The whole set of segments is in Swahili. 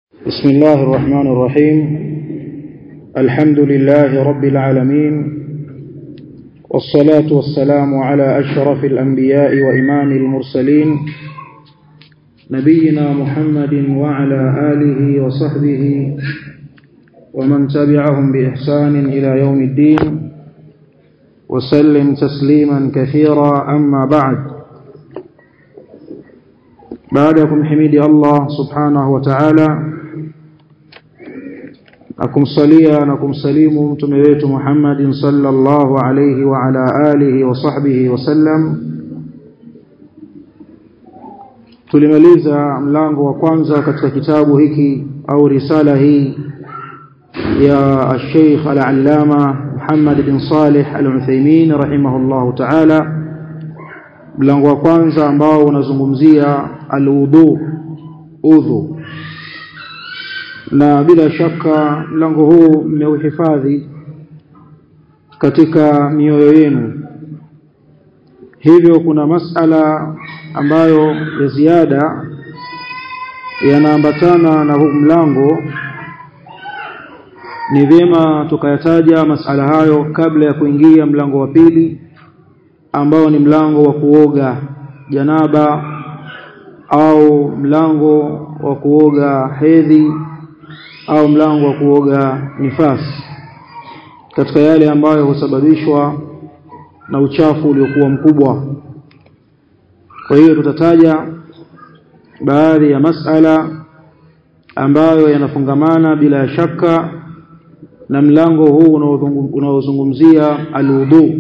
بسم الله الرحمن الرحيم الحمد لله رب العالمين والصلاة والسلام على أشرف الأنبياء وإمام المرسلين نبينا محمد وعلى آله وصحبه ومن تبعهم بإحسان إلى يوم الدين وسلم تسليما كثيرا أما بعد بعدكم حميد الله سبحانه وتعالى akumsalia na kumsalimu mtume wetu Muhammadin sallallahu alayhi wa ala alihi wa sahbihi wasallam tulimaliza mlango wa kwanza katika kitabu hiki au risala hii ya Sheikh Al-Allama Muhammad bin Salih Al-Uthaymeen rahimahullahu ta'ala mlango wa kwanza ambao unazungumzia al-wudu udhu na bila shaka mlango huu mmeuhifadhi katika mioyo yenu hivyo kuna masala ambayo ya ziada yanaambatana na huu mlango ni vyema tukayataja masala hayo kabla ya kuingia mlango wa pili ambao ni mlango wa kuoga janaba au mlango wa kuoga hedhi au mlango wa kuoga nifasi katika yale ambayo husababishwa na uchafu uliokuwa mkubwa kwa hiyo tutataja baadhi ya masala ambayo yanafungamana bila shaka na mlango huu unaozungumzia alwudu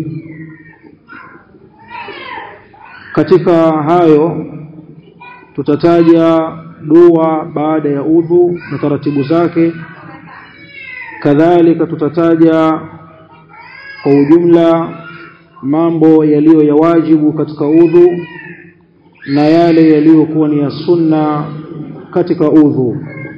katika hayo tutataja dua baada ya udhu na taratibu zake kadhalika tutataja kwa ujumla mambo yaliyo ya wajibu katika udhu na yale yaliyokuwa ni ya sunna katika udhu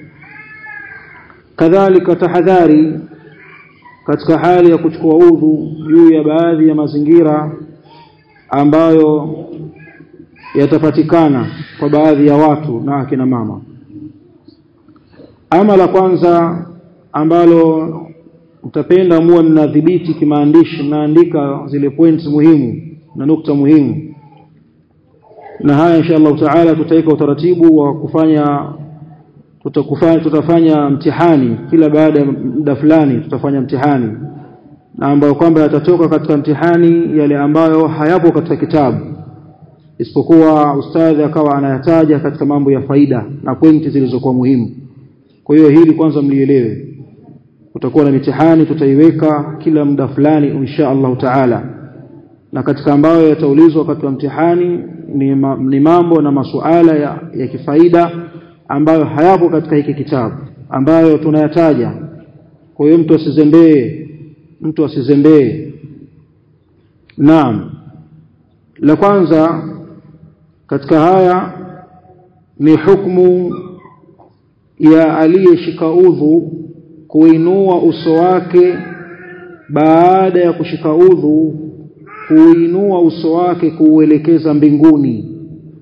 kadhalika tahadhari katika hali ya kuchukua udhu juu ya baadhi ya mazingira ambayo yatapatikana kwa baadhi ya watu na akina mama ama la kwanza ambalo mtapenda muwe mnadhibiti kimaandishi mnaandika zile points muhimu na nukta muhimu na haya insha Allah taala tutaweka utaratibu wa kufanya tutakufanya tutafanya mtihani kila baada ya muda fulani tutafanya mtihani na ambayo kwamba yatatoka katika mtihani yale ambayo hayapo katika kitabu isipokuwa ustadhi akawa anayataja katika mambo ya faida na pointi zilizokuwa muhimu kwa hiyo hili kwanza mlielewe kutakuwa na mitihani tutaiweka kila muda fulani insha Allah taala na katika ambayo yataulizwa katika mtihani ni, ma, ni mambo na masuala ya, ya kifaida ambayo hayapo katika hiki kitabu ambayo tunayataja kwa hiyo mtu asizembee mtu asizembee naam la kwanza katika haya ni hukumu ya aliyeshika udhu kuinua uso wake baada ya kushika udhu kuinua uso wake kuuelekeza mbinguni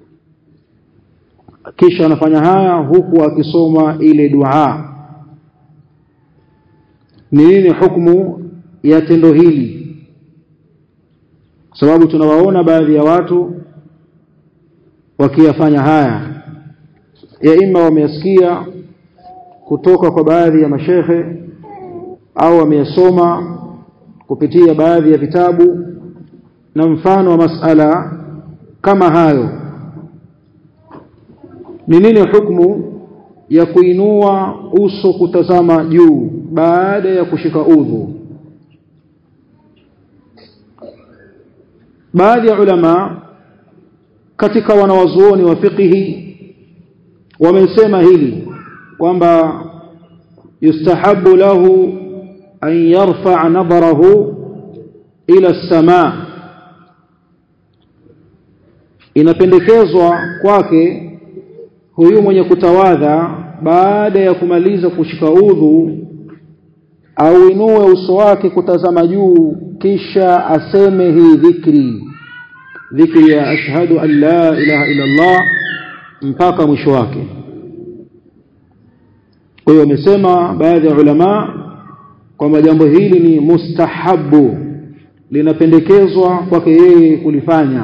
kisha anafanya haya huku akisoma ile dua ni nini hukumu ya tendo hili sababu tunawaona baadhi ya watu wakiyafanya haya ya ima wameyasikia kutoka kwa baadhi ya mashehe au wameyasoma kupitia baadhi ya vitabu na mfano wa masala kama hayo ni nini hukumu ya kuinua uso kutazama juu baada ya kushika udhu baadhi ya ulama katika wanawazuoni wa fiqhi wamesema hili kwamba yustahabu lahu an yarfa nadharahu ila as-samaa inapendekezwa kwake huyu mwenye kutawadha baada ya kumaliza kushika udhu auinue uso wake kutazama juu kisha aseme hii dhikri dhikri ya ashhadu an la ilaha illa Allah mpaka mwisho wake kwa hiyo wamesema baadhi ya ulama kwamba jambo hili ni mustahabu linapendekezwa kwake yeye kulifanya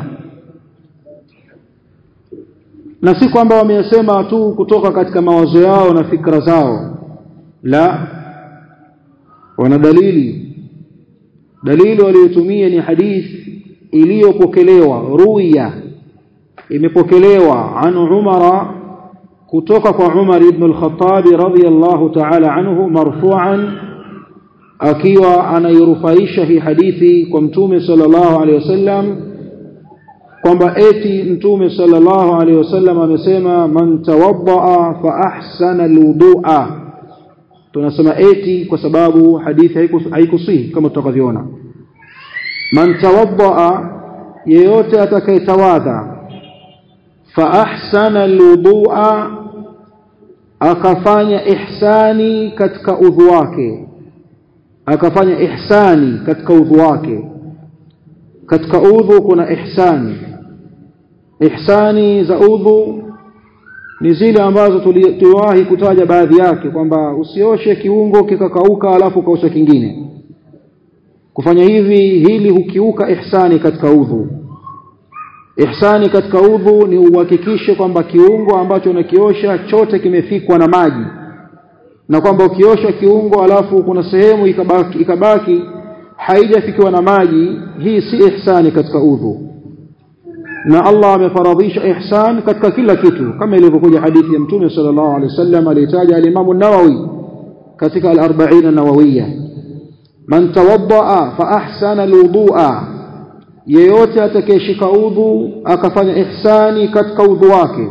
na si kwamba wameyasema tu kutoka katika mawazo yao na fikra zao la wana dalili dalili waliotumia ni hadithi iliyopokelewa ruya imepokelewa an umara kutoka kwa Umar ibn al-Khattab radhiyallahu ta'ala anhu marfu'an akiwa anairufaisha hii hadithi kwa mtume sallallahu alaihi wasallam kwamba eti mtume sallallahu alaihi wasallam amesema man tawaddaa fa ahsana alwudu'a tunasema eti kwa sababu hadithi haikusihi kama tutakavyoona man tawaddaa yeyote atakayetawadha fa ahsana alwudu'a akafanya ihsani katika udhu wake akafanya ihsani katika udhu wake katika udhu kuna ihsani ihsani za udhu ni zile ambazo tuliwahi kutaja baadhi yake kwamba usioshe kiungo kikakauka alafu kaosha kingine kufanya hivi hili hukiuka ihsani katika udhu ihsani katika udhu ni uhakikishe kwamba kiungo ambacho unakiosha chote kimefikwa na maji na kwamba ukiosha kiungo alafu kuna sehemu ikabaki, ikabaki haijafikiwa na maji hii si ihsani katika udhu na Allah amefaradhisha ihsan katika kila kitu kama ilivyokuja hadithi ya mtume sallallahu alaihi wasallam alitaja al-Imam an-Nawawi katika al-40 an-Nawawiyya man tawaddaa fa ahsana al-wudu'a yeyote atakayeshika udhu akafanya ihsani katika udhu wake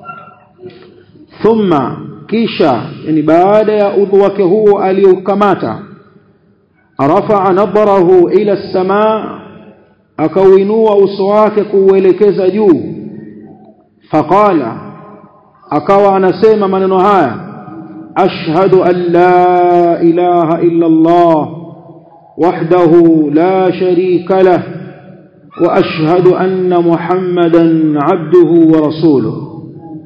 thumma kisha yani baada ya udhu wake huo aliokamata rafa'a nadharahu ila as-samaa akauinua uso wake kuuelekeza juu faqala akawa anasema maneno haya ashhadu an la ilaha illa Allah wahdahu la sharika lah wa ashhadu anna muhammadan abduhu wa rasuluhu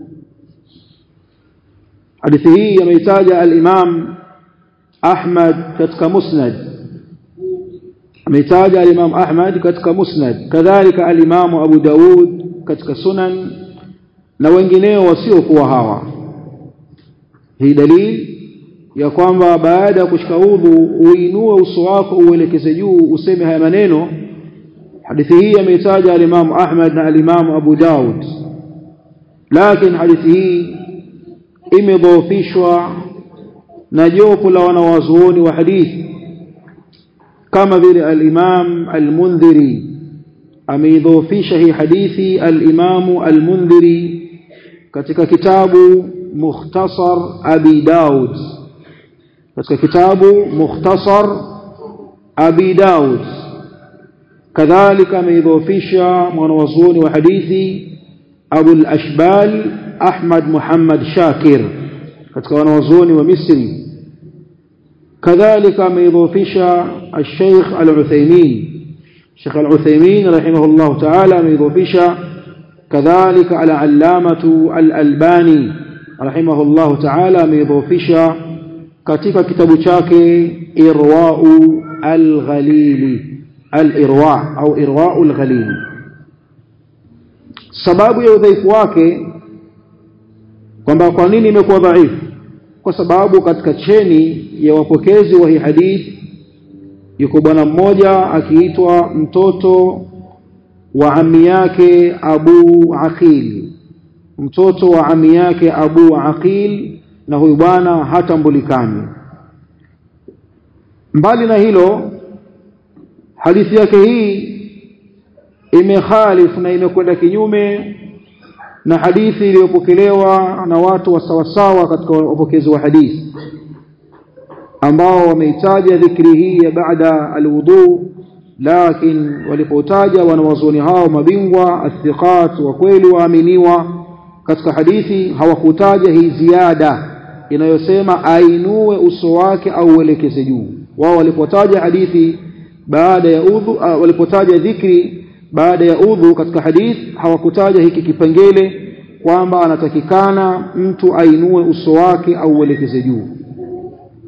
hadithi hii ameitaja al-imam Ahmad katika musnad ameitaja al-Imam Ahmad katika Musnad kadhalika al-Imam Abu Daud katika Sunan na wengineo wasiokuwa hawa hii dalili ya kwamba baada ya kushika udhu uinue uso wako uelekeze juu useme haya maneno hadithi hii ameitaja al-Imam Ahmad na al-Imam Abu Daud lakini hadithi hii imedhoofishwa na jopo la wanawazuoni wa hadithi kama vile al-Imam al-Mundhiri ameidhoofisha hii hadithi al-Imam al-Mundhiri katika kitabu Mukhtasar Abi Daud katika kitabu Mukhtasar Abi Daud kadhalika ameidhoofisha mwanawazuoni wa hadithi Abu al-Ashbal Ahmad Muhammad Shakir katika wanawazuoni wa Misri كذلك ميضوفشا الشيخ العثيمين الشيخ العثيمين رحمه الله تعالى ميضوفشا كذلك العلامة الألباني رحمه الله تعالى ميضوفشا katika kitabu chake irwau alghalili alirwa au irwau alghalili sababu ya udhaifu wake kwamba kwa nini imekuwa dhaifu kwa sababu katika cheni ya wapokezi wa hii hadithi yuko bwana mmoja akiitwa mtoto wa ami yake Abu Aqil mtoto wa ami yake Abu Aqil na huyu bwana hatambulikani mbali na hilo hadithi yake hii imekhalifu na imekwenda kinyume na hadithi iliyopokelewa na watu wa sawasawa katika wapokezi wa hadithi ambao wameitaja dhikri hii ya baada alwudu lakini walipotaja wanawazuoni hao mabingwa athiqat wa kweli waaminiwa katika hadithi hawakutaja hii ziada inayosema ainue uso wake au uelekeze juu wao walipotaja hadithi baada ya udhu uh, walipotaja dhikri baada ya udhu katika hadithi hawakutaja hiki kipengele kwamba anatakikana mtu ainue uso wake au uelekeze juu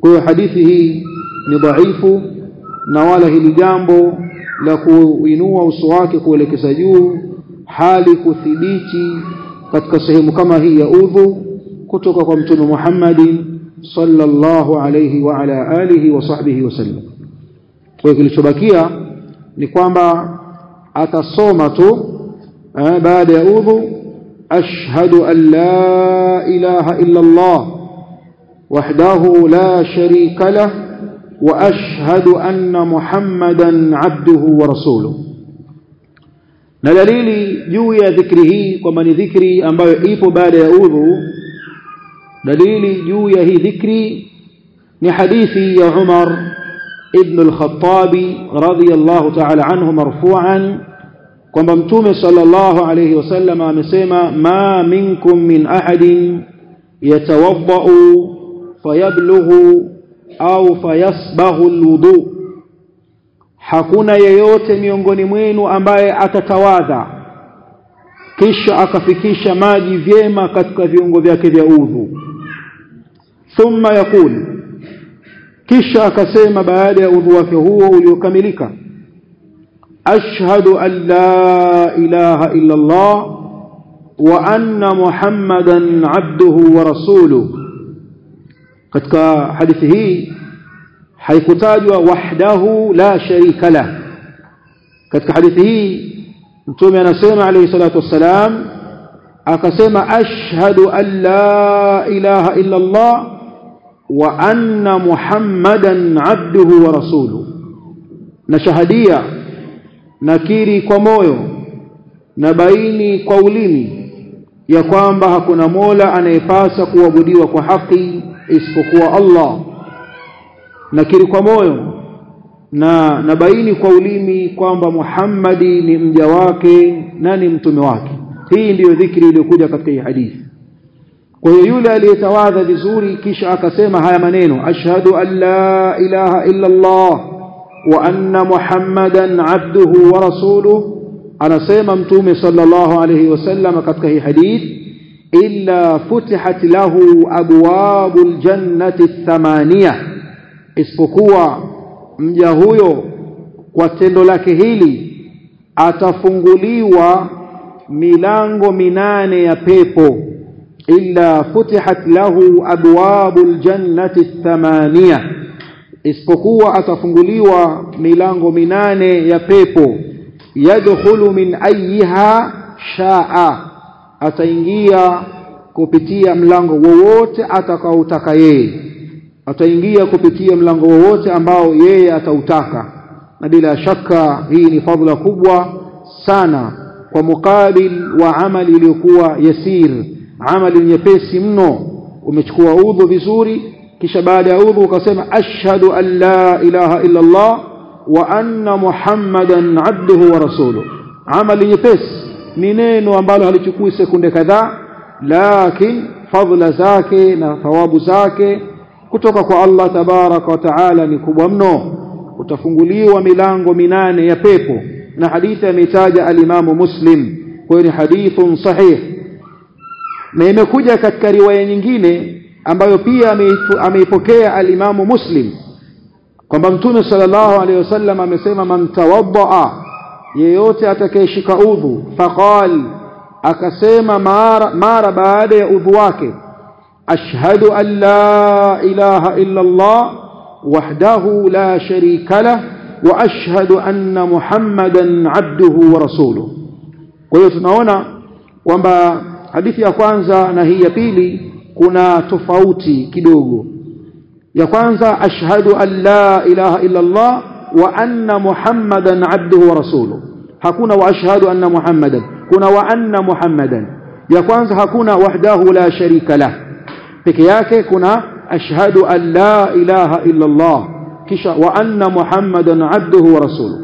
kwa hiyo hadithi hii ni dhaifu na wala hili jambo la kuinua uso wake kuelekeza juu hali kuthibiti katika sehemu kama hii ya udhu kutoka kwa mtume Muhammadin sallallahu alayhi wa ala alihi wa sahbihi wasallam kwa kilichobakia ni kwamba atasoma tu eh, baada ya udhu ashhadu an la ilaha illa Allah wahdahu la sharika lah wa ashhadu anna Muhammadan abduhu wa rasuluhu na dalili juu ya dhikri hii kwamba ni dhikri ambayo ipo baada ya udhu dalili juu ya hii dhikri ni hadithi ya Umar ibn al-Khattab radiyallahu ta'ala anhu marfu'an kwamba mtume sallallahu alayhi wasallam amesema ma minkum min ahadin yatawaddau fayablughu au fayasbaghu alwudu hakuna yeyote miongoni mwenu ambaye atatawadha kisha akafikisha maji vyema katika viungo vyake vya udhu thumma yakul kisha akasema baada ya udhu wake huo uliokamilika ashhadu an la ilaha illa Allah wa anna muhammadan abduhu wa rasuluhu katika hadithi hii haikutajwa wahdahu la sharika la katika hadithi hii mtume anasema alayhi salatu wassalam akasema ashhadu an la ilaha illa Allah wa anna muhammadan abduhu wa rasuluhu na shahadia nakiri kwa moyo na baini kwa ulimi ya kwamba hakuna mola anayepasa kuabudiwa kwa haki isipokuwa Allah nakiri kwa moyo na nabaini kwa ulimi kwamba Muhammadi ni mja wake na ni mtume wake hii ndiyo dhikri iliyokuja katika hii hadithi kwa hiyo yule aliyetawadha vizuri kisha akasema haya maneno ashhadu an la ilaha illa Allah wa anna muhammadan abduhu wa rasuluhu anasema mtume sallallahu alayhi wasallam katika hii hadithi illa futihat lahu abwabul jannati thamania isipokuwa mja huyo kwa tendo lake hili atafunguliwa milango minane ya pepo illa futihat lahu abwabul jannati thamania isipokuwa atafunguliwa milango minane ya pepo yadkhulu min ayyiha shaa ataingia kupitia mlango wowote atakaotaka yeye ataingia kupitia mlango wowote ambao yeye atautaka na bila shaka hii ni fadhila kubwa sana kwa mukabil wa amali iliyokuwa yasir amali nyepesi mno umechukua udhu vizuri kisha baada ya udhu ukasema ashhadu an la ilaha illa Allah wa anna muhammadan abduhu wa rasuluhu amali nyepesi ni neno ambalo halichukui sekunde kadhaa lakini fadhila zake na thawabu zake kutoka kwa Allah tabaraka wa taala ni kubwa mno utafunguliwa milango minane ya pepo na hadithi ameitaja alimamu muslim kwa hiyo ni hadithun sahih na imekuja katika riwaya nyingine ambayo pia ameipokea alimamu muslim kwamba mtume sallallahu alaihi wasallam amesema man tawaddaa yeyote atakayeshika udhu faqal akasema mara, mara baada ya udhu wake ashhadu an la ilaha illa Allah wahdahu la sharika lah wa ashhadu anna muhammadan abduhu wa rasuluhu kwa hiyo tunaona kwamba hadithi ya kwanza na hii ya pili kuna tofauti kidogo ya kwanza ashhadu an la ilaha illa Allah wa anna muhammadan abduhu wa rasuluhu hakuna wa ashhadu anna muhammadan kuna wa anna muhammadan ya kwanza hakuna wahdahu la sharika lah peke yake kuna ashhadu an la ilaha illa Allah kisha wa anna muhammadan abduhu wa rasuluhu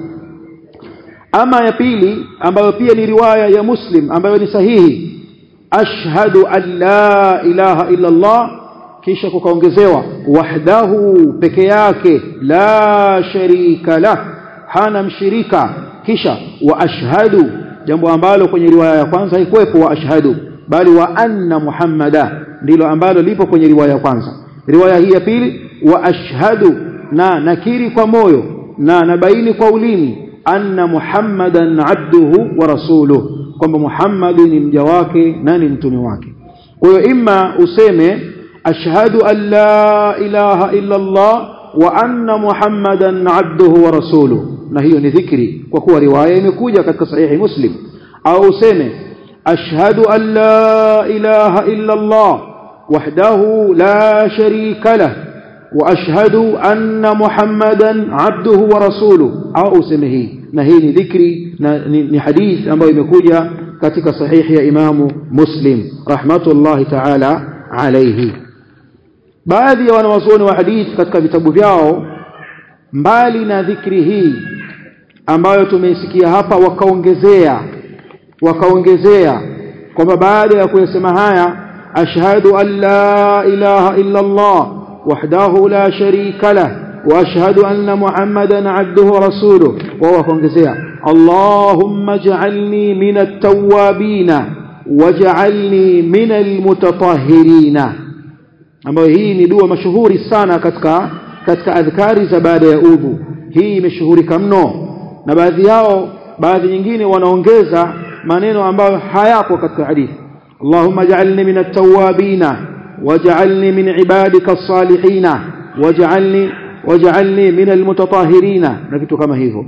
ama ya pili ambayo pia ni riwaya ya muslim ambayo ni sahihi ashhadu an la ilaha illa Allah kisha kukaongezewa wahdahu peke yake la sharika lah hana mshirika kisha wa ashhadu jambo ambalo kwenye riwaya ya kwanza haikuwepo wa ashhadu bali wa anna muhammada ndilo ambalo lipo kwenye riwaya ya kwanza riwaya hii ya pili wa ashhadu na nakiri kwa moyo na nabaini kwa ulimi anna muhammadan abduhu wa rasuluhu kwamba Muhammad ni mja wake na ni mtume wake kwa hiyo imma useme ashhadu an la ilaha illa Allah wa anna muhammadan abduhu wa rasuluhu na hiyo ni dhikri kwa kuwa riwaya imekuja katika sahihi muslim au useme ashhadu an la ilaha illa Allah wahdahu la sharika lah wa ashhadu anna muhammadan abduhu wa rasuluhu au useme hii na hii ni dhikri na ni, ni hadith ambayo imekuja katika sahihi ya imamu muslim rahmatullahi ta'ala alayhi baadhi ya wanawazuoni wa hadith katika vitabu vyao mbali na dhikri hii ambayo tumeisikia hapa wakaongezea wakaongezea kwamba baada ya kuyasema haya ashhadu an la ilaha illa Allah wahdahu la sharika lah واشهد ان محمدا عبده ورسوله وهو كونجزيا اللهم اجعلني من التوابين واجعلني من المتطهرين ambayo hii ni dua mashuhuri sana katika katika adhkari za baada ya udhu hii imeshuhurika mno na baadhi yao baadhi nyingine wanaongeza maneno ambayo hayapo katika hadithi Allahumma ij'alni min at-tawwabin waj'alni min ibadika as-salihin waj'alni waj'alni min al-mutatahhirin na vitu kama hivyo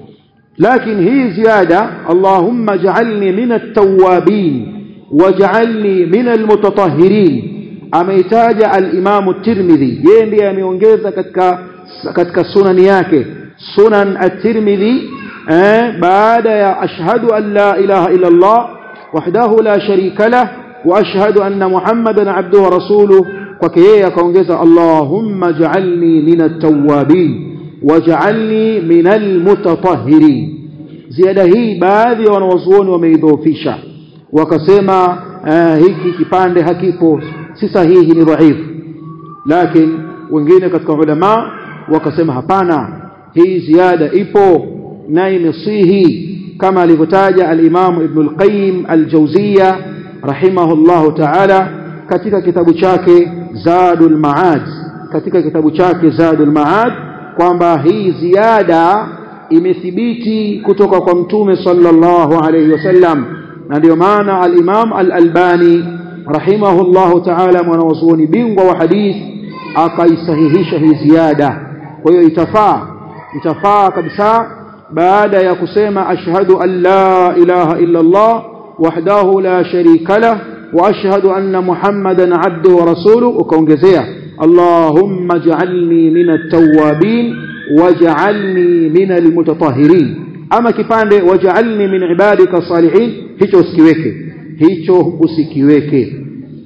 lakini hii ziada Allahumma ij'alni min at-tawwabin waj'alni min al-mutatahhirin ameitaja al-Imam at-Tirmidhi yeye ndiye ameongeza katika katika sunani yake sunan at-Tirmidhi eh, baada ya ashhadu an la ilaha illa Allah wahdahu la sharika lah wa ashhadu anna Muhammadan abduhu wa rasuluhu kwake yeye akaongeza Allahumma ij'alni min at-tawwabin waj'alni min al-mutatahhirin ziada hii baadhi ya wanawazuoni wameidhoofisha wakasema uh, hiki kipande hakipo si sahihi ni dhaifu lakini wengine katika ulama wakasema hapana hii ziada ipo na imesihi kama alivyotaja al-Imam Ibn al-Qayyim al-Jawziyya rahimahullahu ta'ala katika kitabu chake Zadul Ma'ad katika kitabu chake Zadul Ma'ad kwamba hii ziada imethibiti kutoka kwa mtume sallallahu alayhi wasallam na ndio maana al-Imam al-Albani rahimahullahu ta'ala mwanazuoni bingwa wa hadith akaisahihisha hii ziada kwa hiyo itafaa itafaa kabisa baada ya kusema ashhadu an la ilaha illa Allah wahdahu la sharika lah wa ashhadu anna muhammadan abduhu wa rasuluhu ukaongezea allahumma ij'alni min at-tawwabin waj'alni min al-mutatahhirin ama kipande waj'alni min ibadika salihin hicho usikiweke hicho usikiweke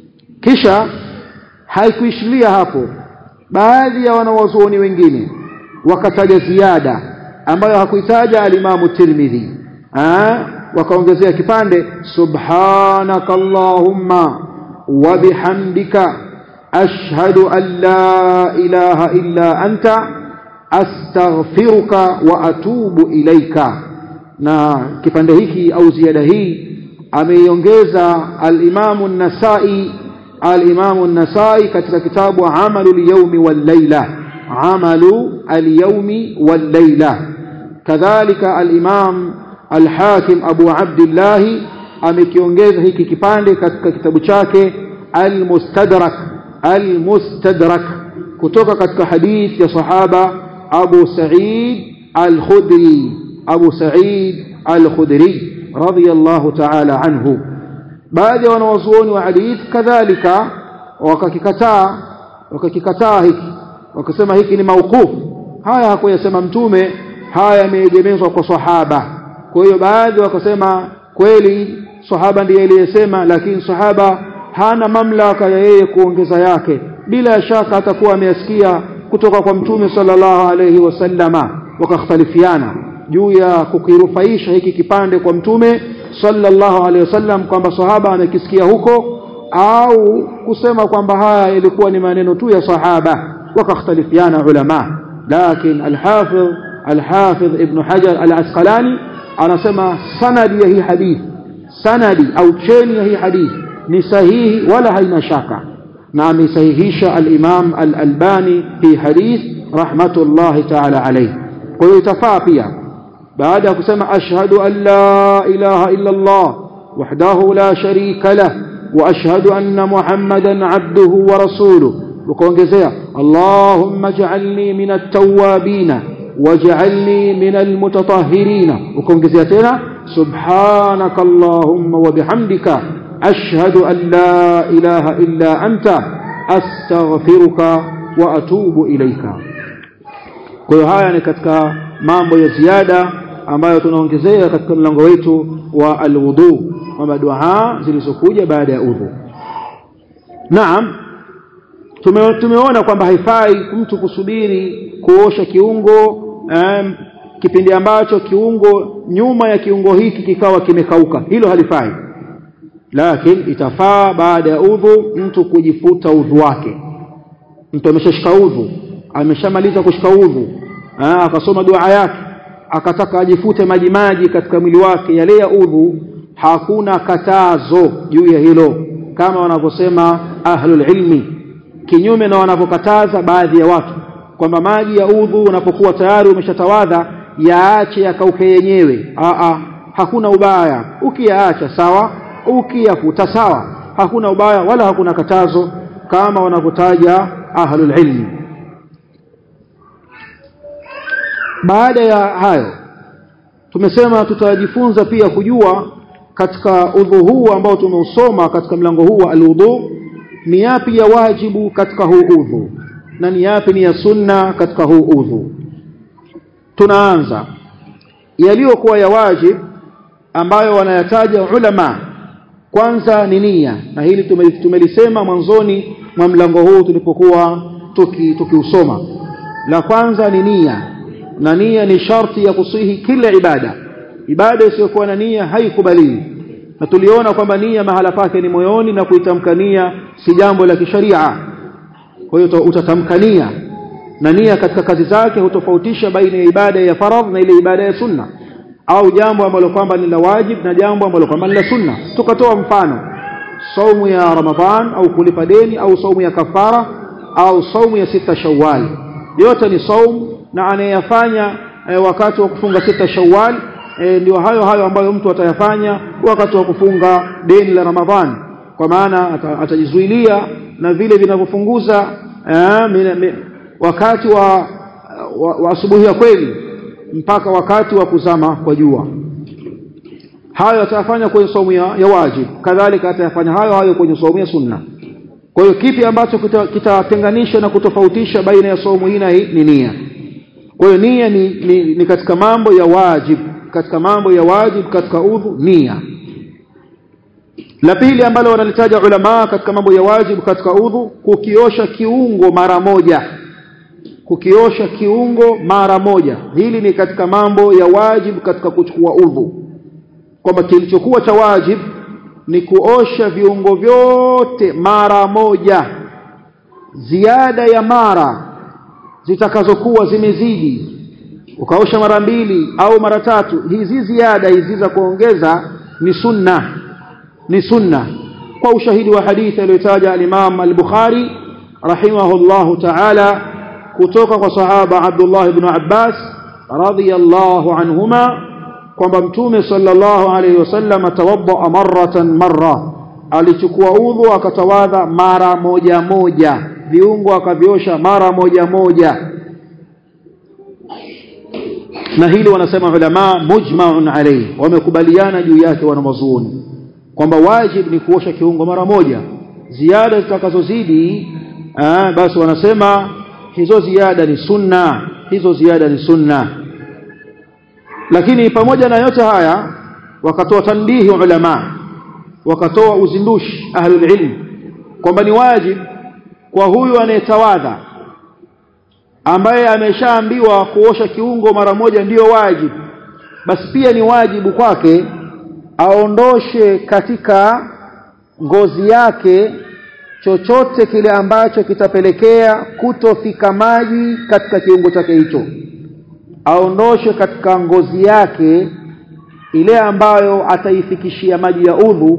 kisha haikuishilia hapo baadhi ya wanawazuoni wengine wakataja ziada ambayo hakuitaja alimamu Tirmidhi wakaongezea kipande subhanaka allahumma wa bihamdika ashhadu an la ilaha illa anta astaghfiruka wa atubu ilaika na kipande hiki au ziada hii ameiongeza al-Imamu an-Nasa'i al-Imamu an-Nasa'i katika kitabu Amalu al-Yawmi wal-Layla Amalu al-Yawmi wal-Layla kadhalika al-Imam al-Hakim Abu Abdullah amekiongeza hiki kipande katika kitabu chake al-Mustadrak al-Mustadrak kutoka katika hadith ya sahaba Abu Sa'id al-Khudri Abu Sa'id al-Khudri radiyallahu ta'ala anhu baadhi ya wanawazuoni wa hadith kadhalika wakakikataa wakakikataa hiki wakasema hiki ni mauqufu haya hakuyasema mtume haya yameegemezwa kwa sahaba kwa hiyo baadhi wakasema kweli sahaba ndiye aliyesema lakini sahaba hana mamlaka ya yeye kuongeza yake bila shaka atakuwa ameyasikia kutoka kwa mtume sallallahu alayhi wasallama wakakhtalifiana juu ya kukirufaisha hiki kipande kwa mtume sallallahu alayhi wasallam kwamba sahaba amekisikia huko au kusema kwamba haya ilikuwa ni maneno tu ya sahaba wakakhtalifiana ulama lakini al-hafidh al-hafidh ibn hajar al-asqalani anasema sanadi ya hii hadithi sanadi au cheni ya hii hadithi ni sahihi wala haina shaka na amesahihisha al-Imam al-Albani fi hadith rahmatullahi ta'ala alayhi kwa hiyo itafaa pia baada ya kusema ashhadu an la ilaha illa Allah wahdahu la sharika lah wa ashhadu anna Muhammadan abduhu wa rasuluhu ukaongezea Allahumma ij'alni min at-tawwabin waj'alni min al-mutatahhirin ukaongezea tena subhanaka Allahumma wa bihamdika ashhadu an la ilaha illa anta astaghfiruka wa atubu ilayka kwa hiyo haya ni katika mambo ya ziada ambayo tunaongezea katika mlango wetu wa alwudu kwamba dua zilizokuja baada ya udhu naam tume, tumeona kwamba haifai mtu kusubiri kuosha kiungo um, kipindi ambacho kiungo nyuma ya kiungo hiki kikawa kimekauka hilo halifai lakini itafaa baada ya udhu mtu kujifuta udhu wake mtu ameshashika udhu ameshamaliza kushika udhu akasoma dua yake akataka ajifute maji maji katika mwili wake yale ya udhu hakuna katazo juu ya hilo kama wanavyosema ahlul ilmi kinyume na wanavyokataza baadhi ya watu kwamba maji ya udhu unapokuwa tayari umeshatawadha yaache yakauke yenyewe aa hakuna ubaya ukiyaacha sawa ukiyafuta sawa hakuna ubaya wala hakuna katazo kama wanavyotaja ahlul ilmi baada ya hayo tumesema tutajifunza pia kujua katika udhu huu ambao tumeusoma katika mlango huu wa alwudu ni yapi ya wajibu katika huu udhu na ni yapi ni ya sunna katika huu udhu tunaanza yaliyokuwa ya wajib ambayo wanayataja ulama kwanza ni nia na hili tumelisema mwanzoni mwa mlango huu tulipokuwa tukiusoma tuki la kwanza ni nia na nia ni sharti ya kusihi kila ibada ibada isiyokuwa na nia haikubaliwi na tuliona kwamba nia mahala pake ni moyoni na kuitamka nia si jambo la kisharia kwa hiyo utatamka nia na nia katika kazi zake hutofautisha baina ya ibada ya faradh na ile ibada ya sunna au jambo ambalo kwamba ni la wajib na jambo ambalo kwamba ni la sunna tukatoa mfano saumu ya ramadhan au kulipa deni au saumu ya kafara au saumu ya sita shawwal yote ni saumu na anayeyafanya e, wakati wa kufunga sita shawwal e, ndio hayo hayo ambayo mtu atayafanya wakati wa kufunga deni la ramadhan kwa maana atajizuilia na vile vinavyofunguza e, wakati wa, wa, wa asubuhi ya kweli mpaka wakati wa kuzama kwa jua hayo atayafanya kwenye somo ya, ya wajib kadhalika atayafanya hayo hayo kwenye somo ya sunna kwa hiyo kipi ambacho kitatenganisha kita na kutofautisha baina ya somo hii na hii ni nia kwa hiyo nia ni, ni, ni katika mambo ya wajib katika mambo ya wajib katika udhu nia la pili ambalo wanalitaja ulama katika mambo ya wajib katika udhu kukiosha kiungo mara moja kukiosha kiungo mara moja hili ni katika mambo ya wajib katika kuchukua udhu kwamba kilichokuwa cha wajib ni kuosha viungo vyote mara moja ziada ya mara zitakazokuwa zimezidi ukaosha mara mbili au mara tatu hizi ziada hizi za kuongeza ni sunna ni sunna kwa ushahidi wa hadithi aliyotaja al-Imam al-Bukhari rahimahullahu ta'ala kutoka kwa sahaba Abdullah ibn Abbas radhiyallahu anhuma kwamba mtume sallallahu alayhi wasallam tawadda marratan marra alichukua udhu akatawadha mara moja moja viungo akaviosha mara moja moja na hili wanasema ulama mujma'un alayhi wamekubaliana juu yake wanawazuoni kwamba wajib ni kuosha kiungo mara moja ziada zitakazozidi basi wanasema hizo ziada ni sunna hizo ziada ni sunna lakini pamoja na yote haya wakatoa tanbihi ulama wakatoa uzindushi ahlul ilm kwamba ni wajib kwa huyu anayetawadha ambaye ameshaambiwa kuosha kiungo mara moja ndiyo wajib basi pia ni wajibu kwake aondoshe katika ngozi yake chochote kile ambacho kitapelekea kutofika maji katika kiungo chake hicho aondoshe katika ngozi yake ile ambayo ataifikishia maji ya udhu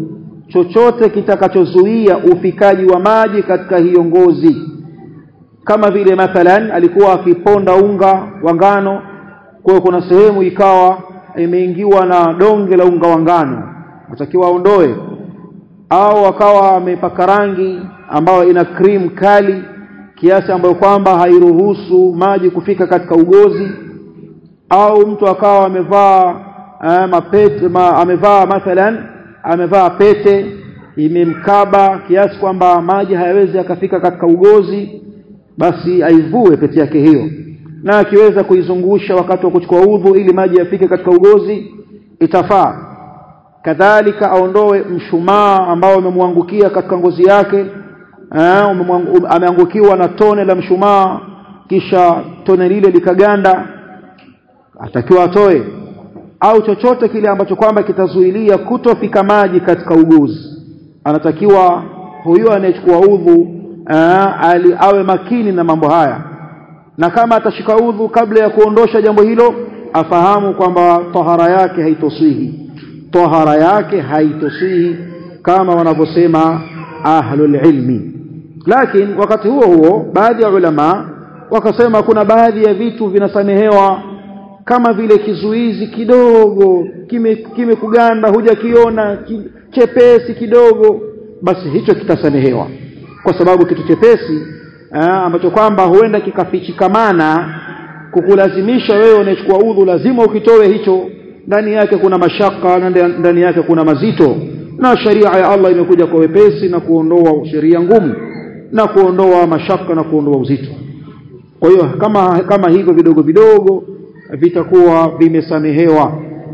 chochote kitakachozuia ufikaji wa maji katika hiyo ngozi kama vile mathalan alikuwa akiponda unga wa ngano kwa kuna sehemu ikawa imeingiwa na donge la unga wa ngano atakiwa aondoe au akawa amepaka rangi ambayo ina cream kali kiasi ambayo kwamba hairuhusu maji kufika katika ugozi au mtu akawa amevaa eh, mapete ma, amevaa mathalan amevaa pete imemkaba kiasi kwamba maji hayawezi yakafika katika ugozi basi aivue pete yake hiyo na akiweza kuizungusha wakati wa kuchukua udhu ili maji yafike katika ugozi itafaa kadhalika aondoe mshumaa ambao umemwangukia katika ngozi yake ameangukiwa na tone la mshumaa kisha tone lile likaganda atakiwa atoe au chochote kile ambacho kwamba kitazuilia kutofika maji katika uguzi anatakiwa huyo anayechukua udhu ali awe makini na mambo haya na kama atashika udhu kabla ya kuondosha jambo hilo afahamu kwamba tahara yake haitoswihi tahara yake haitoswihi kama wanavyosema ahlul ilmi lakini wakati huo huo baadhi ya ulama wakasema kuna baadhi ya vitu vinasamehewa kama vile kizuizi kidogo kimekuganda kime hujakiona ki, chepesi kidogo basi hicho kitasamehewa kwa sababu kitu chepesi aa, ambacho kwamba huenda kikafichikamana kukulazimisha wewe unachukua udhu lazima ukitoe hicho ndani yake kuna mashaka na ndani yake kuna mazito na sharia ya Allah imekuja kwa wepesi na kuondoa sheria ngumu na kuondoa mashaka na kuondoa uzito kwa hiyo kama kama hivyo vidogo vidogo vitakuwa vimesamehewa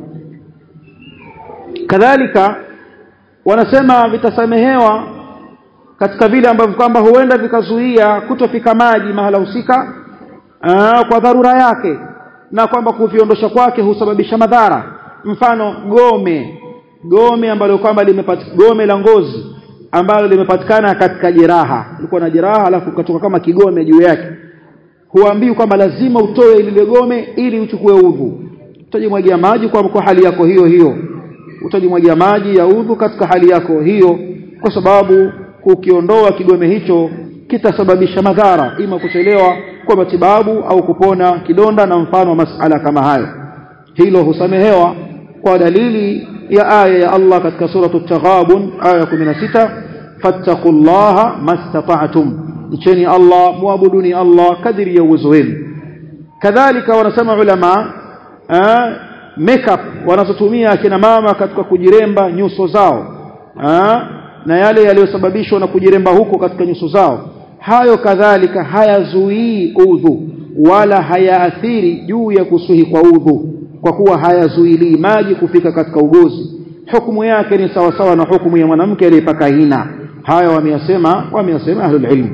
kadhalika wanasema vitasamehewa katika vile ambavyo kwamba huenda vikazuia kutofika maji mahala husika kwa dharura yake na kwamba kuviondosha kwake husababisha madhara mfano gome gome ambalo kwamba limepatikana gome la ngozi ambalo limepatikana katika jeraha ulikuwa na jeraha alafu ukatoka kama kigome juu yake huambii kwamba lazima utoe lile gome ili uchukue udhu utajimwagia maji kwa, kwa hali yako hiyo hiyo utajimwagia maji ya udhu katika hali yako hiyo kwa sababu kukiondoa kigome hicho kitasababisha madhara ima kuchelewa kwa matibabu au kupona kidonda na mfano wa masala kama hayo hilo husamehewa kwa dalili ya aya ya Allah katika suratu at-taghabun aya 16 fattaqullaha mastata'tum mcheni Allah muabuduni Allah kadiri ya uwezo wenu kadhalika wanasema ulama makeup wanazotumia akina mama katika kujiremba nyuso zao aa, na yale yaliyosababishwa na kujiremba huko katika nyuso zao hayo kadhalika hayazuii udhu wala hayaathiri juu ya kusuhi kwa udhu kwa kuwa hayazuilii maji kufika katika ugozi hukumu yake ni sawa sawa na hukumu ya mwanamke aliyepaka hina haya wameyasema wameyasema ahlul ilm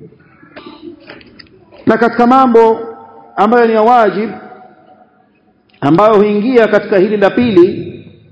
na katika mambo ambayo ni ya wajib ambayo huingia katika hili la pili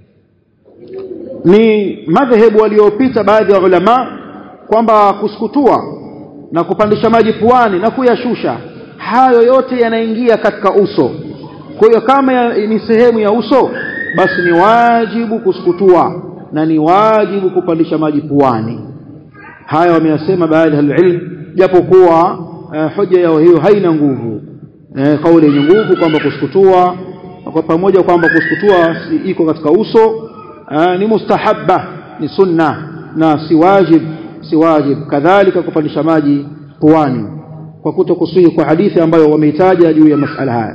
ni madhehebu waliopita baadhi ya ulama kwamba kusukutua na kupandisha maji puani na kuyashusha hayo yote yanaingia katika uso kwa hiyo kama ya, ni sehemu ya uso basi ni wajibu kusukutua na ni wajibu kupandisha maji puani haya wameyasema baadhi ya ilm japokuwa uh, hoja yao hiyo haina nguvu eh, kauli yenye nguvu kwamba kusukutua kwa pamoja kwamba kusukutua si iko katika uso uh, ni mustahabba ni sunna na si wajib si wajib kadhalika kupandisha maji puani kwa kutokusihi kwa hadithi ambayo wameitaja juu ya masala haya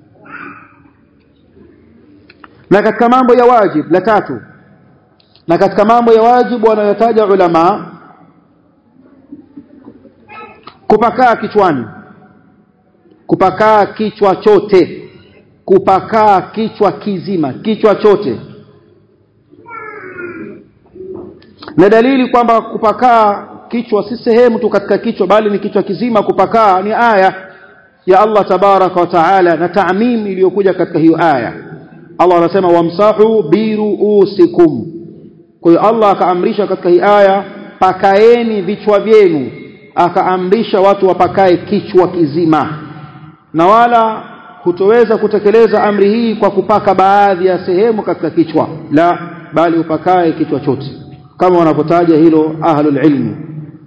na katika mambo ya wajib la tatu na katika mambo ya wajibu wanayotaja ulama kupakaa kichwani kupakaa kichwa chote kupakaa kichwa kizima kichwa chote na dalili kwamba kupakaa kichwa si sehemu tu katika kichwa bali ni kichwa kizima kupakaa ni aya ya Allah tabaraka wa taala na taamim iliyokuja katika hiyo aya Allah anasema wamsahu biruusikum kwa hiyo Allah akaamrisha katika hii aya pakaeni vichwa vyenu akaamrisha watu wapakae kichwa kizima na wala hutoweza kutekeleza amri hii kwa kupaka baadhi ya sehemu katika kichwa la bali upakae kichwa chote kama wanapotaja hilo ahlul ilmi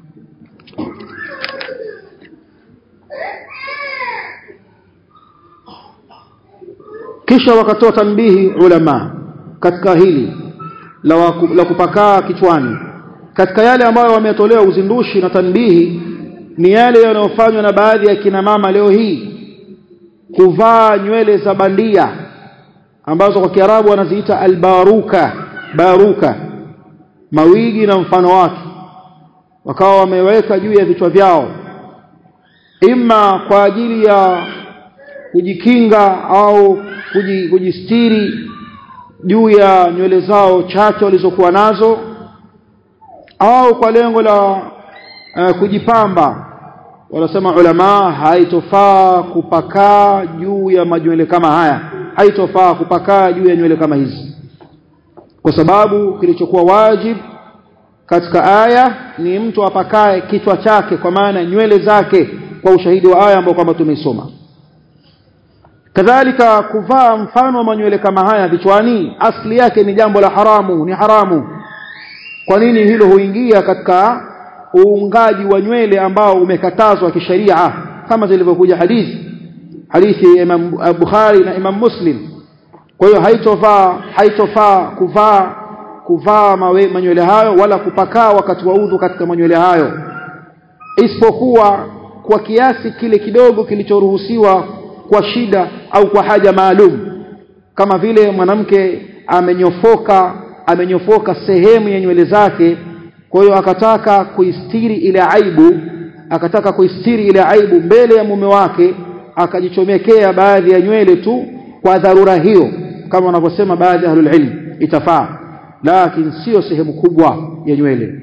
kisha wakatoa tanbihi ulama katika hili la, waku, la kupakaa kichwani katika yale ambayo wametolewa uzindushi na tanbihi ni yale yanayofanywa na baadhi ya kina mama leo hii kuvaa nywele za bandia ambazo kwa Kiarabu wanaziita albaruka baruka mawigi na mfano wake wakawa wameweka juu ya vichwa vyao imma kwa ajili ya kujikinga au kujistiri juu ya nywele zao chache walizokuwa nazo au kwa lengo la uh, kujipamba wanasema ulama haitofaa kupakaa juu ya manywele kama haya haitofaa kupakaa juu ya nywele kama hizi kwa sababu kilichokuwa wajib katika aya ni mtu apakae kichwa chake kwa maana nywele zake kwa ushahidi wa aya ambao kwamba tumeisoma kadhalika kuvaa mfano wa manywele kama haya vichwani asli yake ni jambo la haramu ni haramu kwa nini hilo huingia katika uungaji wa nywele ambao umekatazwa kisheria kama zilivyokuja hadithi hadithi ya Imam Bukhari na Imam Muslim kwa hiyo haitofaa haitofaa kuvaa kuvaa manywele hayo wala kupakaa wakati wa udhu katika manywele hayo isipokuwa kwa kiasi kile kidogo kilichoruhusiwa kwa shida au kwa haja maalum kama vile mwanamke amenyofoka amenyofoka sehemu ya nywele zake kwa hiyo akataka kuistiri ile aibu akataka kuistiri ile aibu mbele ya mume wake akajichomekea baadhi ya nywele tu kwa dharura hiyo kama wanavyosema baadhi ya ahlul ilm itafaa lakini sio sehemu kubwa ya nywele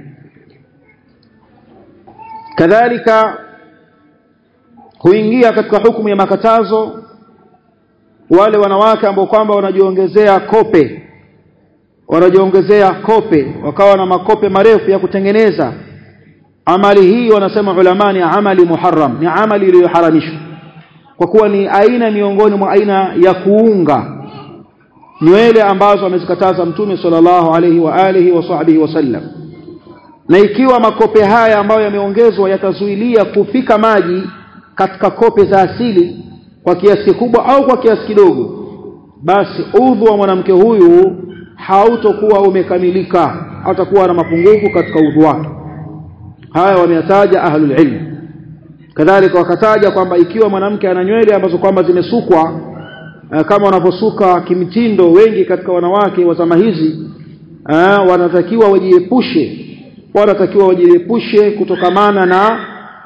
kadhalika huingia katika hukumu ya makatazo wale wanawake ambao kwamba wanajiongezea kope wanajiongezea kope wakawa na makope marefu ya kutengeneza amali hii wanasema ulama ni amali muharram ni amali iliyoharamishwa kwa kuwa ni aina miongoni mwa aina ya kuunga nywele ambazo amezikataza mtume sallallahu alaihi wa alihi wa sahbihi wasallam na ikiwa makope haya ambayo yameongezwa yatazuilia kufika maji katika kope za asili kwa kiasi kikubwa au kwa kiasi kidogo basi udhu wa mwanamke huyu hautokuwa umekamilika hatakuwa na mapungufu katika udhu wake haya wameyataja ahlul ilm kadhalika wakataja kwamba ikiwa mwanamke ana nywele ambazo kwamba zimesukwa kama wanavyosuka kimtindo wengi katika wanawake wa zama hizi wanatakiwa wajiepushe wanatakiwa wajiepushe kutokamana na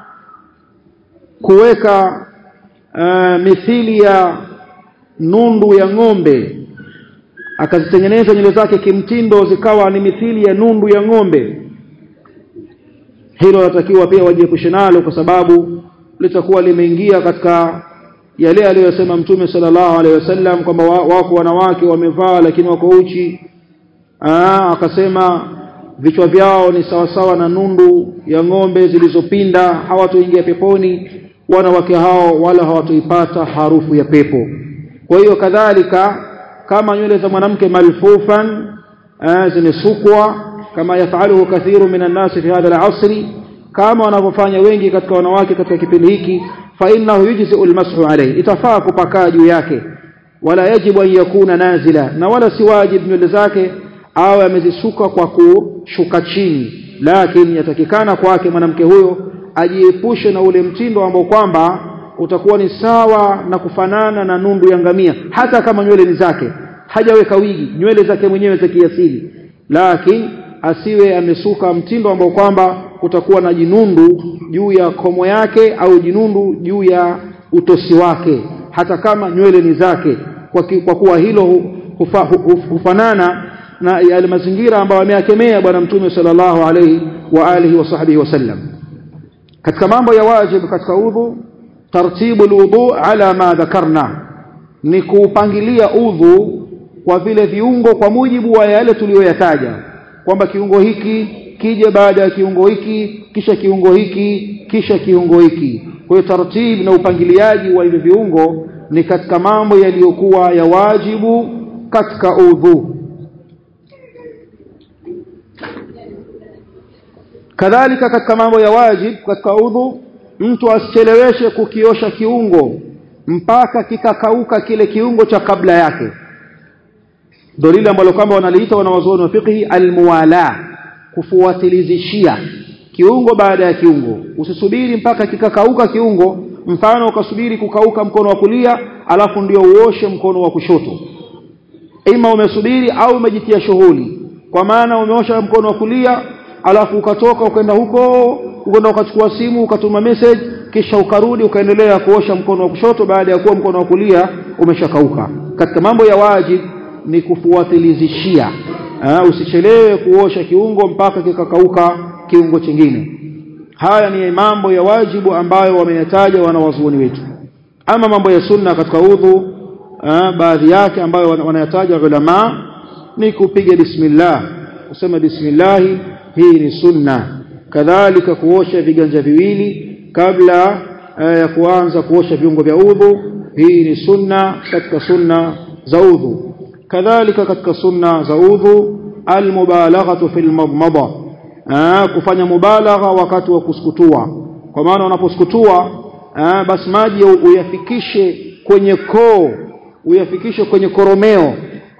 kuweka uh, mithili ya nundu ya ng'ombe akazitengeneza nywele zake kimtindo zikawa ni mithili ya nundu ya ng'ombe hilo wanatakiwa pia wajiepushe nalo kwa sababu litakuwa limeingia katika yale aliyosema mtume sallallahu alaihi wasallam kwamba wako wanawake wamevaa lakini wako uchi Aa, akasema vichwa vyao ni sawasawa na nundu ya ng'ombe zilizopinda hawatoingia peponi wanawake hao wala hawatoipata harufu ya pepo kwa hiyo kadhalika kama nywele za mwanamke malfufan zimesukwa kama yafaluhu kathiru minan nasi fi hadha al-asri kama wanavyofanya wengi katika wanawake katika kipindi hiki fa innahu yujzi'u al-mashu alayhi itafaa kupakaa juu yake wala yajibu an yakuna nazila na wala si wajib nywele zake awe amezisuka kwa kushuka chini lakini yatakikana kwake mwanamke huyo ajiepushe na ule mtindo ambao kwamba utakuwa ni sawa na kufanana na nundu ya ngamia hata kama nywele ni zake hajaweka wigi nywele zake mwenyewe za kiasili lakini asiwe amesuka mtindo ambao kwamba kutakuwa na jinundu juu ya komo yake au jinundu juu ya utosi wake hata kama nywele ni zake kwa, ki, kwa kuwa hilo hufa, hufanana na yale mazingira ambayo ameyakemea bwana mtume sallallahu alaihi wa alihi wa sahbihi wasallam katika mambo ya wajibu katika udhu tartibu alwudu ala ma dhakarna ni kuupangilia udhu kwa vile viungo kwa mujibu wa yale tuliyoyataja kwamba kiungo hiki kije baada ya kiungo hiki kisha kiungo hiki kisha kiungo hiki kwa hiyo taratibu na upangiliaji wa hivyo viungo ni katika mambo yaliyokuwa ya wajibu katika udhu kadhalika katika mambo ya wajib katika udhu mtu asicheleweshe kukiosha kiungo mpaka kikakauka kile kiungo cha kabla yake ndio lile ambalo kwamba wanaliita wanawazuoni wa fiqhi almuwala kufuatilizishia kiungo baada ya kiungo usisubiri mpaka kikakauka kiungo mfano ukasubiri kukauka mkono wa kulia alafu ndio uoshe mkono wa kushoto ima umesubiri au umejitia shughuli kwa maana umeosha mkono wa kulia alafu ukatoka ukaenda huko ukaenda ukachukua simu ukatuma message kisha ukarudi ukaendelea kuosha mkono wa kushoto baada ya kuwa mkono wa kulia umeshakauka katika mambo ya wajib ni kufuatilizishia usichelewe kuosha kiungo mpaka kikakauka kiungo chingine haya ni mambo ya wajibu ambayo wameyataja wanawazuoni wetu ama mambo ya sunna katika udhu baadhi yake ambayo wanayataja ulama ni kupiga bismillah kusema bismillah hii ni sunna kadhalika kuosha viganja viwili kabla ya kuanza kuosha viungo vya udhu hii ni sunna katika sunna za udhu kadhalika katika sunna za udhu almubalaghatu fil madmada kufanya mubalagha wakati wa kusukutua kwa maana unaposukutua basi maji uyafikishe kwenye koo uyafikishe kwenye koromeo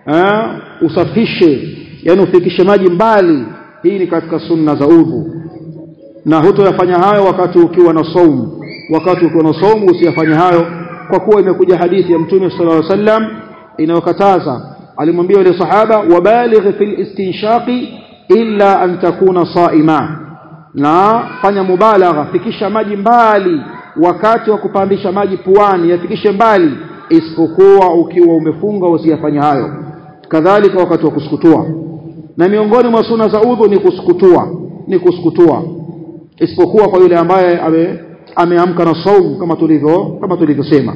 usafishe yani ufikishe maji mbali hii ni katika sunna za udhu na hutoyafanya hayo wakati ukiwa na saumu wakati ukiwa na saumu usiyafanye hayo kwa kuwa imekuja hadithi ya mtume sallallahu alaihi wasallam inayokataza alimwambia yule sahaba wabaligh fil istinshaqi illa an takuna saima na fanya mubalagha fikisha maji mbali wakati wa kupandisha maji puani yafikishe mbali isipokuwa ukiwa umefunga usiyafanye hayo kadhalika wakati wa kusukutua na miongoni mwa suna za udhu ni kusukutua ni kusukutua isipokuwa kwa yule ambaye ame, ameamka na saumu kama tulivyo kama tulivyosema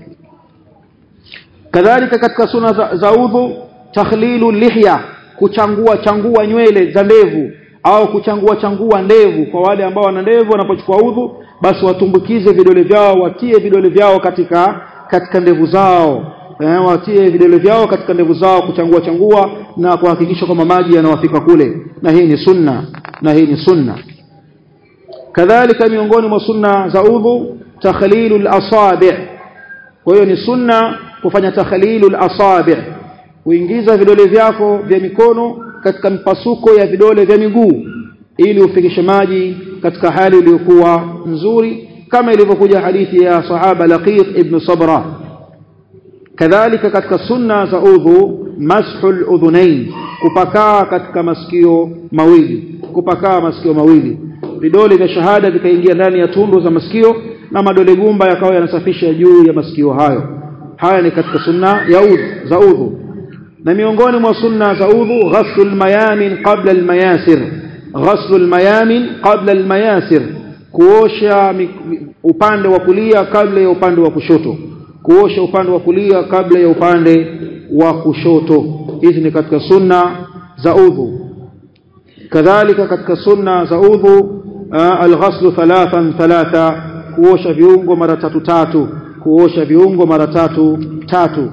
kadhalika katika suna za, za udhu takhlilu lihya kuchangua changua nywele za ndevu au kuchangua changua ndevu kwa wale ambao wana ndevu wanapochukua udhu basi watumbukize vidole vyao watie vidole vyao katika katika ndevu zao eh, watie vidole vyao katika ndevu zao kuchangua changua na kuhakikisha kwamba maji yanawafika kule na hii ni sunna na hii ni sunna kadhalika miongoni mwa sunna za udhu takhlilul asabi kwa hiyo ni sunna kufanya takhlilul asabi kuingiza vidole vyako vya mikono katika mpasuko ya vidole vya miguu ili ufikishe maji katika hali iliyokuwa nzuri kama ilivyokuja hadithi ya sahaba Laqit ibn Sabra kadhalika katika sunna za udhu mashul udhunain kupakaa katika masikio mawili kupakaa masikio mawili vidole vya shahada vikaingia ndani ya tundu za masikio na madole gumba yakawa yanasafisha juu ya masikio hayo haya ni katika sunna ya udhu za udhu na miongoni mwa sunna za udhu ghaslul mayamin qabla almayasir ghaslul mayamin qabla almayasir kuosha upande wa kulia kabla ya upande wa kushoto kuosha upande wa kulia kabla ya upande wa kushoto hizi ni katika sunna za udhu kadhalika katika sunna za udhu alghaslu thalathan thalatha kuosha viungo mara tatu tatu kuosha viungo mara tatu tatu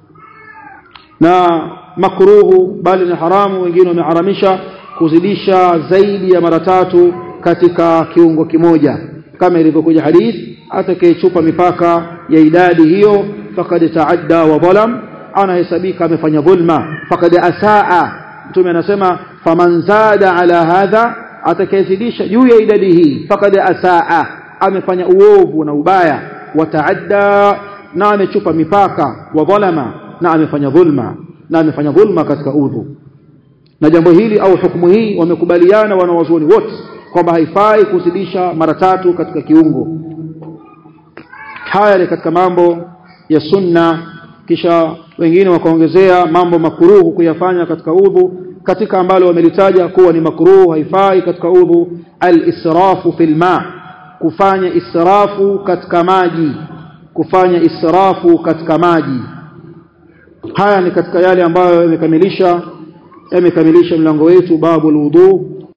na makruhu bali ni haramu wengine wameharamisha kuzidisha zaidi ya mara tatu katika kiungo kimoja kama ilivyokuja hadith atakayechupa mipaka ya idadi hiyo faqad taadda wa dhalam anahesabika amefanya dhulma faqad asaa mtume anasema faman zada ala hadha atakayezidisha juu ya idadi hii faqad asaa amefanya uovu na ubaya wataadda na amechupa mipaka wa dhalama na amefanya dhulma na amefanya dhulma katika udhu na jambo hili au hukumu hii wamekubaliana wanawazuoni wote kwamba haifai kuzidisha mara tatu katika kiungo haya ni katika mambo ya sunna kisha wengine wakaongezea mambo makuruhu kuyafanya katika udhu katika ambalo wamelitaja kuwa ni makruhu haifai katika udhu al-israfu fil ma kufanya israfu katika maji kufanya israfu katika maji haya ni katika yale ambayo yamekamilisha yamekamilisha mlango wetu babu alwudu